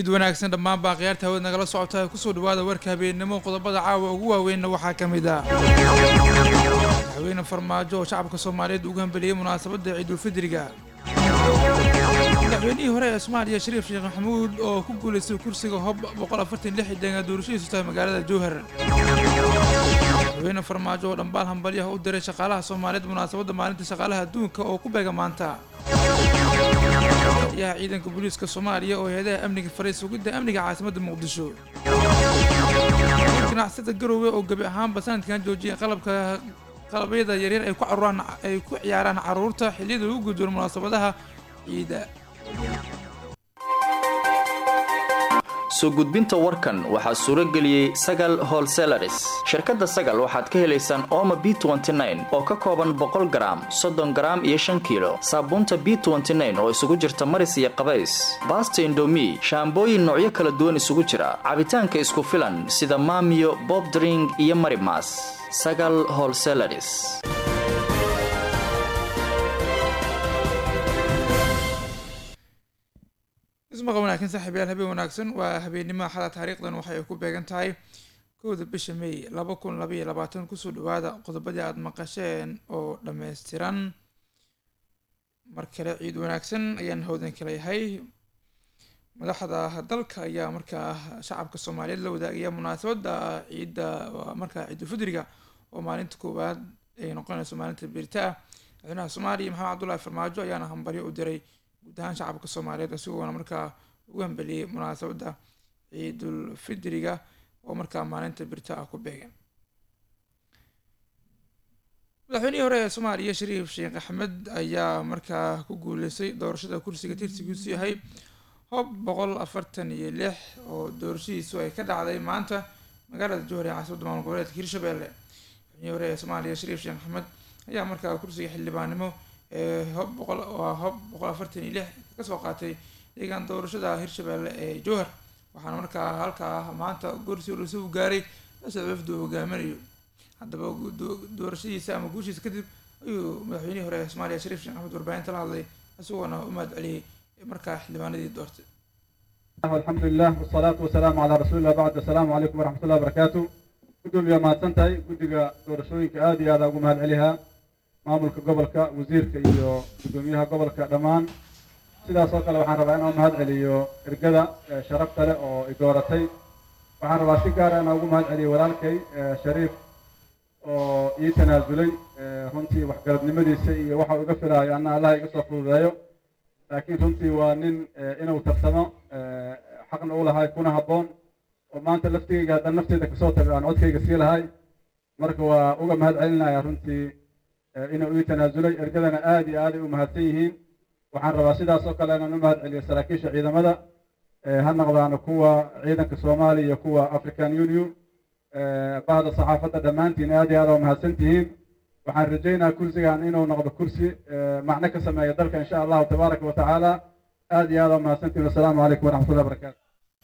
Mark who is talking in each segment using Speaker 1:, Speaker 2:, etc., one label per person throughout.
Speaker 1: ciid wanaagsan dhammaan baaqiyaarta hawad nagala socota kusoo dhawaada warka habeennimo qodobada caawa ugu waaweynna waxaa ka mid ah madaxweyne farmaajo oo shacabka soomaaliyeed ugu hambeliyey munaasabadda ciidulfidriga madaxweynihii hore ee soomaaliya shariif sheekh maxamuud oo ku guulaystay kursiga hob boqol afartan lix deegaan doorashadiisu tahay magaalada jowhar madaxweyne farmaajo oo dhambaal hambalyaha u diray shaqaalaha soomaaliyeed munaasabadda maalinta shaqaalaha adduunka oo ku beega maanta yaha ciidanka booliiska soomaaliya oo heedaha amniga faray sugidda amniga caasimadda muqdisho ganacsada garowe oo gebi ahaanba sanadkan joojiyay qalabka qalabyada yaryar ay ku caruuraan ay ku ciyaaraan carruurta xilliyada lagu gudboon munaasabadaha ciida
Speaker 2: soo gudbinta warkan waxaa suuro geliyey sagal holselaris shirkadda sagal waxaad ka helaysaan ooma b oo ka kooban boqol garaam soddon garaam iyo shan kiilo saabuunta b oo isugu jirta maris iyo qabays baasta indomi shaambooyin noocyo kala duwan isugu jira cabitaanka isku filan sida maamiyo bobdring iyo marimas sagal holselaris
Speaker 1: ismaqa wanaagsan saaxiibayaal habeen wanaagsan waa habeennimo axada taariikhdan waxay ku beegan tahay kowda bisha may laba kun labaiyo labaatan kusoo dhawaada qodobadii aada maqasheen oo dhammaystiran mar kale ciid wanaagsan ayaan hawdan kala yahay madaxda dalka ayaa markaa shacabka soomaaliyeed la wadaagaya munaasabadda ciidda markaa ciidulfidriga oo maalinta koowaad ay noqonayso maalinta birta ah madaxweynaha soomaaliya maxamed cabdullaahi farmaajo ayaana hambalyo u diray guud ahaan shacabka soomaaliyeed isagoona markaa ugu hambeliyey munaasabadda ciidul fidriga oo markaa maalinta birta ah ku beegan madaxweynihii hore ee soomaaliya shariif sheekh axmed ayaa markaa ku guuleystay doorashada kursiga tirsigiisu yahay hob boqol afartan iyo lix oo doorashadiisu ay ka dhacday maanta magaalada jowhar ee caasimada maamul goboleedka hirshabelle madaxweynihii hore ee soomaaliya shariif sheekh axmed ayaa markaa kursiga xildhibaannimo hob boqol waa hob boqol afartan iyo lix kasoo qaatay deegaan doorashada hirshabelle ee jowhar waxaana markaa halkaa maanta gorsi ulasu gaaray asad wafdu hogaaminayo haddaba doorashadiisa ama guushiisa kadib ayuu madaxweynihii hore ee soomaaliya shariif sheekh axmed warbaahinta la hadlay isagoona u mahad celiyey markaa xildhibaanadii doortay
Speaker 3: alxamdu lilah wasalaatu wasalaamu calaa rasuulillah bacd assalaamu calaykum waraxmat ullahi barakaatu gudoomiyaa mahadsan tahay guddiga doorashooyinka aada iyo aada ugu mahad celihaa maamulka gobolka wasiirka iyo guddoomiyaha gobolka dhammaan sidaas oo kale waxaan rabaa inaan mahad celiyo ergada sharafta leh oo i dooratay waxaan rabaa si gaara inaan ugu mahad celiyo walaalkay shariif oo ii tanaasulay runtii waxgaradnimadiisa iyo waxa iga filaayo anna allaha iga soo fududeeyo laakiin runtii waa nin inuu tarsamo xaqna u lahay kuna habboon oo maanta laftigayga haddaan nafteyda kasoo tago aan codkayga sii lahay marka waa uga mahad celinaya runtii inuu ii tanaasulay ergadana aada iyo aaday u mahadsan yihiin waxaan rabaa sidaas oo kale inaan u mahad celiyo saraakiisha ciidamada ha noqdaano kuwa ciidanka soomaaliya iyo kuwa african union bahda saxaafadda dhammaantiin aad iyo aad waa mahadsan tihiin waxaan rajaynayaa kursigan inuu noqdo kursi macno ka sameeya dalka insha allahu tabaaraka wa tacaala aad iyo aad waa mahadsantihiin wasalaamu calaykum waraxmatullahi barakatu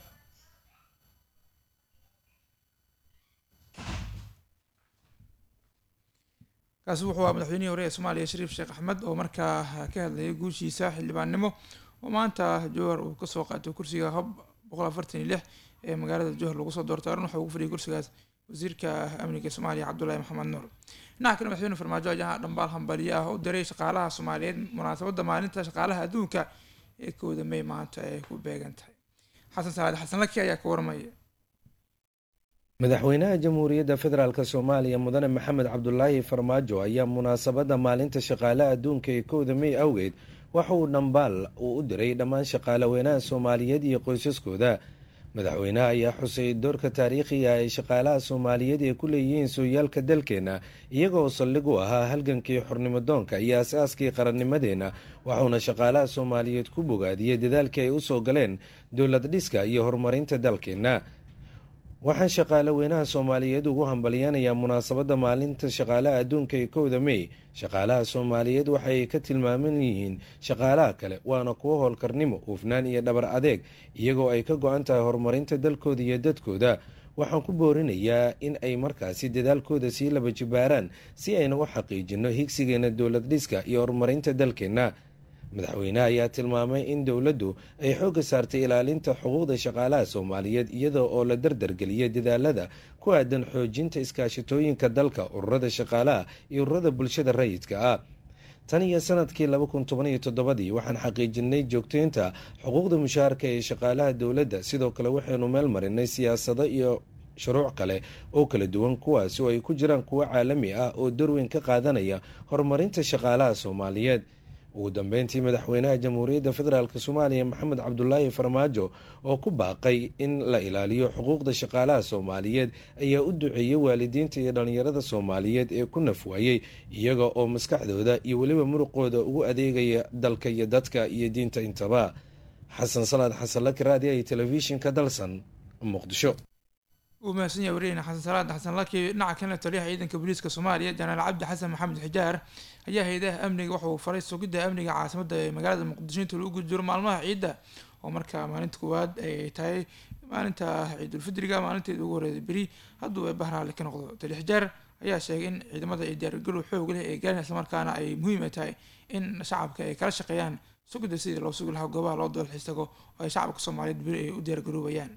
Speaker 1: kaasi wuxuu aa madaxweynihii hore ee soomaaliya shariif sheekh axmed oo markaa ka hadlayay guushiisa xildhibaannimo oo maanta jowhar uu kasoo qaatay kursiga hob boqol afartan iyo lix ee magaalada jowhar lagu soo doortay arrin waxa ugu fadhiyay kursigaas wasiirka amniga soomaaliya cabdullaahi maxamed nuur dhinaca kale madaxweyne farmaajo ayaa dhambaal hambaliye ah u diray shaqaalaha soomaaliyeed munaasabadda maalinta shaqaalaha adduunka ee kooda may maanta ay ku beegan tahay xasan saacad xasan laki ayaa ka warmaya
Speaker 4: madaxweynaha jamhuuriyadda federaalk soomaaliya mudane maxamed cabdulaahi farmaajo ayaa munaasabadda maalinta shaqaale adduunka ee kowda may awgeed waxa uu dhambaal uu u diray dhammaan shaqaalaweynaha soomaaliyeed iyo qoysaskooda madaxweynaha ayaa xusay doorka taariikhiga ay shaqaalaha soomaaliyeed ee ku leeyihiin sooyaalka dalkeenna iyagoo saldhig u ahaa halgankii xornimodoonka iyo as-aaskii qarannimadeenna waxauna shaqaalaha soomaaliyeed ku bogaadiyey dadaalkii ay usoo galeen dowlad dhiska iyo horumarinta dalkeenna waxaan shaqaale weynaha soomaaliyeed ugu hambalyanayaa munaasabadda maalinta shaqaalaha adduunka ee kowda mey shaqaalaha soomaaliyeed waxay ka tilmaaman yihiin shaqaalaha kale waana kuwo howlkarnimo hufnaan iyo dhabar adeeg iyagoo ay ka go-an tahay horumarinta dalkooda iyo dadkooda waxaan ku boorinayaa in ay markaasi dadaalkooda sii laba jibaaraan si ayna u xaqiijino higsigeena dowlad dhiska iyo horumarinta dalkeenna madaxweyneha ayaa tilmaamay in dowladdu ay xoogga saartay ilaalinta xuquuqda shaqaalaha soomaaliyeed iyada oo la dardargeliyay dadaalada ku aadan xoojinta iskaashatooyinka dalka ururada shaqaalaha iyo ururada bulshada rayidka ah tan iyo sanadkii laba kun toban iyo toddobadii waxaan xaqiijinay joogteynta xuquuqda mushaharka ee shaqaalaha dowladda sidoo kale waxaynu meel marinay siyaasado iyo shuruuc kale oo kala duwan kuwaasi oo ay ku jiraan kuwo caalami ah oo darweyn ka qaadanaya horumarinta shaqaalaha soomaaliyeed ugu dambeyntii madaxweynaha jamhuuriyadda federaalk soomaaliya maxamed cabdulaahi farmaajo oo ku baaqay in la ilaaliyo xuquuqda shaqaalaha soomaaliyeed ayaa u duceeyey waalidiinta iyo dhallinyarada soomaaliyeed ee ku nafwaayey iyaga oo maskaxdooda iyo weliba muruqooda ugu adeegaya dalka iyo dadka iyo diinta intaba xasan salaad xasan laki raadiya iyo telefishinka dalsan muqdisho
Speaker 1: uu mahadsan yahay wariyeyna xasan salaad xasan laki dhinaca kalena taliyaha ciidanka booliiska soomaaliya janaal cabdi xasan maxamed xijaar ayaa hay-adaha amniga waxa uu faray sugidda amniga caasimada ee magaalada muqdisho inta lagu guda jiro maalmaha ciidda oo markaa maalinta koowaad ay tahay maalinta ciidulfidriga maalinteeda ugu horeeday beri hadduu ee bahraale ka noqdo tali xijaar ayaa sheegay in ciidamada ay diyaargarow xoog leh ee gaareen islamarkaana ay muhiim ay tahay in shacabka ay kala shaqeeyaan sugidda sidii loo sugi lahaa goobaha loo doolxiis tago oo ay shacabka soomaaliyeed beri ay u diyaargaroobayaan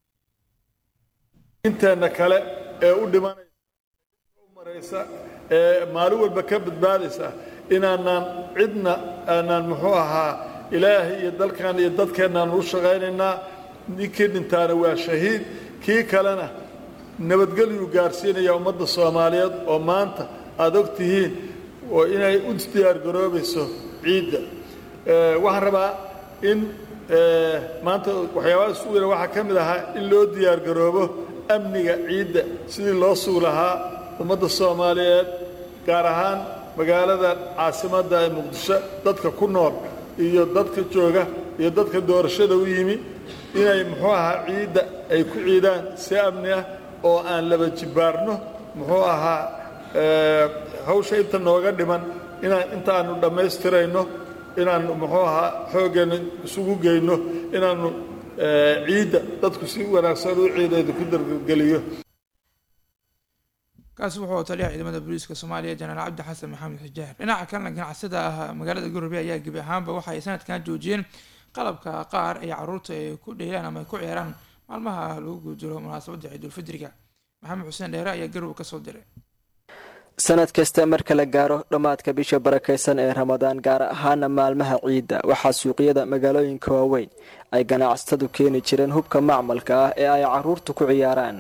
Speaker 5: inteena kale ee u dhimanaysa u maraysa ee maalin walba ka badbaadaysa inaanaan cidna aanaan muxuu ahaa ilaahay iyo dalkan iyo dadkeennaan u shaqaynaynaa ninkii dhintaana waa shahiid kii kalena nabadgelyuu gaarsiinaya ummadda soomaaliyeed oo maanta aad og tihiin oo inay u diyaargaroobayso ciidda waxaan rabaa in maanta waxyaabaha isu weyna waxaa ka mid ahaa in loo diyaargaroobo amniga ciidda sidii loo sugi lahaa ummadda soomaaliyeed gaar ahaan magaalada caasimadda ee muqdisho dadka ku nool iyo dadka jooga iyo dadka doorashada u yimi inay muxuu ahaa ciidda ay ku ciidaan si amni ah oo aan laba jibbaarno muxuu ahaa hawsha inta nooga dhiman inaan intaannu dhammaystirayno inaannu muxuu ahaa xooggeenna isugu geyno inaannu ciidda dadku si wanaagsan u ciideeda ku dargeliyo
Speaker 1: kaasi wuxuu taliyaha ciidamada booliiska soomaaliya janaal cabdi xasan maxamed xijaar dhinaca kalena ganacsada ah magaalada garobe ayaa gebi ahaanba waxa ay sanadkan joojiyeen qalabka qaar ay caruurta ay ku dheelaan ama ay ku ciyaaraan maalmaha lagu guujiro munaasabadda ciidulfidriga maxamed xuseen dheere ayaa garowe kasoo diray
Speaker 6: sanad kasta marka la gaaro dhammaadka bisha barakaysan ee ramadaan gaar ahaana maalmaha ciidda waxaa suuqyada magaalooyinka waaweyn ay ganacsatadu keeni jireen hubka macmalka ah ee ay caruurtu ku ciyaaraan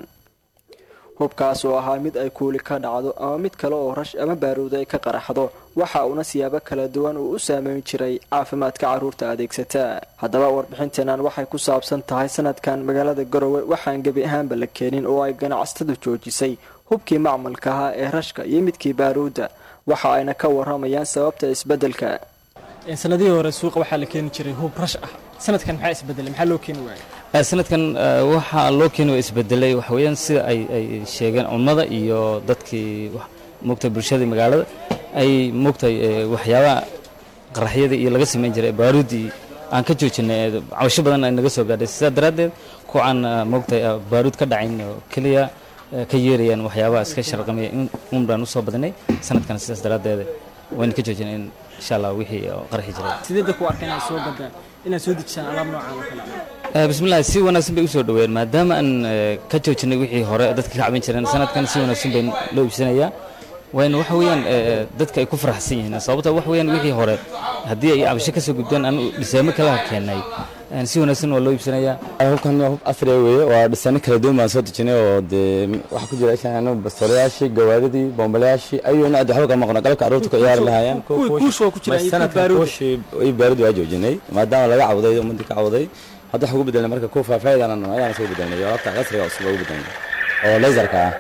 Speaker 6: hubkaas oo ahaa mid ay kuuli ka dhacdo ama mid kale oo rash ama baaruud ay ka qaraxdo waxa uuna siyaabo kala duwan uu u saameyn jiray caafimaadka carruurta adeegsataa haddaba warbixinteenan waxay ku saabsan tahay sanadkan magaalada garowe waxaan gebi ahaanba la keenin oo ay ganacsatadu joojisay hubkii macmalka ahaa ee rashka iyo midkii baaruudda waxa ayna ka waramayaan sababta isbeddelka
Speaker 7: sanadihii hore suuqa waxaa la keeni jiray hub rash ah sanadkan maxaa isbedelay maxaa loo keeni waayay
Speaker 8: sanadkan waxaa loo keeni waa isbedelay waxaweyaan sida ay ay sheegeen cummada iyo dadkii moogtay bulshadii magaalada ay moogtay waxyaabaha qaraxyadii iyo laga samayn jiray baaruuddii aan ka joojinay cabasho badan ay naga soo gaadhay sidaa daraaddeed kuwaan moogtay baaruud ka dhacayn oo keliya ka yeerayaan waxyaabaha iska sharqamaya un baan usoo badinay sanadkan sidaas daraaddeed wayna ka joojinay in insha allah wixii qarxi jiray
Speaker 7: sideedda ku arka inaad soo gadaan inaad soo dejisaan alaab noocaan oo kale
Speaker 8: bismillahi si wanaagsan bay usoo dhaweeyeen maadaama aan ka joojinay wixii hore dadka ka caban jireen sanadkan si wanaagsan bay loo iibsanayaa wayna waxa weeyaan dadka ay ku faraxsan yihiin sababta waxa weeyaan wixii hore haddii ay cabasho ka soo gudbeen aan dhisaamo kala keenay si wanaagsan waa loo iibsanayaa
Speaker 9: hubkan hub afriya weeye waa dhisaano kala duwan baan soo dejinay oo dee waxaa ku jira ishaan bastoolayaashii gawaaridii boomboleyaashii ayuu nooc waxba ka maqno qalabka carruurta ku ciyaari lahaayeen sanadkan kuushii iyo baarudi waa joojinay maadaama laga cawday ummadii ka cawday hadda waxaa ugu bedelnay marka kuwa faafaahidan ayaana soo bedelnay alaabta casriga cusub ugu bedelnay oo laserka ah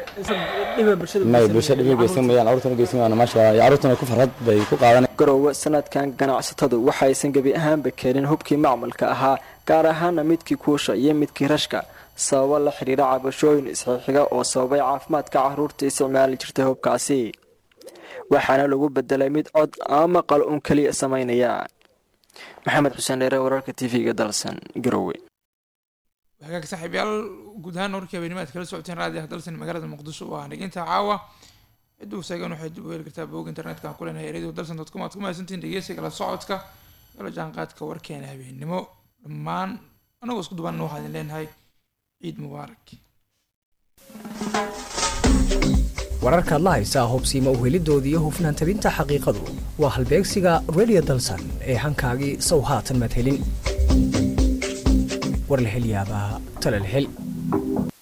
Speaker 9: may bulshada dhibi geysan mayaan carruurtana geysan mayaan maasha allah carruurtana ku farxad bay ku qaadanay
Speaker 6: garowe sanadkan ganacsatadu waxaysan gebi ahaanba keenin hubkii macmalka ahaa gaar ahaana midkii kuusha iyo midkii rashka sababo la xidhiira cabashooyin isxiixiga oo sababay caafimaadka carruurta isticmaali jirtay hubkaasi waxaana lagu bedelay mid cod ama maqal uun keliya samaynaya maxamed xuseen dheere wararka t v-ga dalsan garowe
Speaker 1: hagaag saaxiibyaal guud ahaan warkii habeenimaad kala socoteen raadiyaha dalsan magaalada muqdisho waa dhiginta caawa cidduu seegan waxay dib u heli kartaa bog internetka aan ku leenahay radio dalsan dot com aad ku mahadsantihin dhegeysiga la socodka la jaanqaadka warkeena habeennimo dhammaan anagoo isku dubanna waxaa idin leenahay ciid mubaarak
Speaker 10: wararkaad la haysaa hubsiima uhelidooda iyo hufnaan tabinta xaqiiqadu waa halbeegsiga radio dalsan ee hankaagii sow haatan madhelin war la hel yaabaa tala la hel